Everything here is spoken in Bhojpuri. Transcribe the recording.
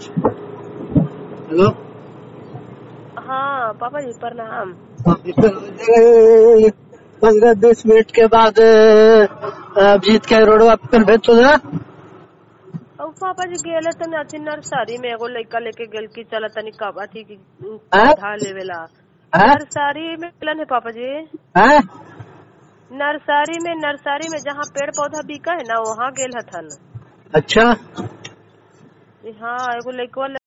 हेलो हाँ पापा जी प्रणाम पंद्रह बीस मिनट के बाद अभिजीत के रोडवा पर भेज तो ना और पापा जी गेले तनी अथी नर्सरी में एगो लड़का लेके गेल की चल तनी कब अथी की हाँ? पौधा लेवेला हाँ? नर्सरी में गेलन है पापा जी हाँ? नर्सरी में नर्सरी में जहाँ पेड़ पौधा बिका है ना वहाँ गेल हथन अच्छा हाँ एगो लड़कवा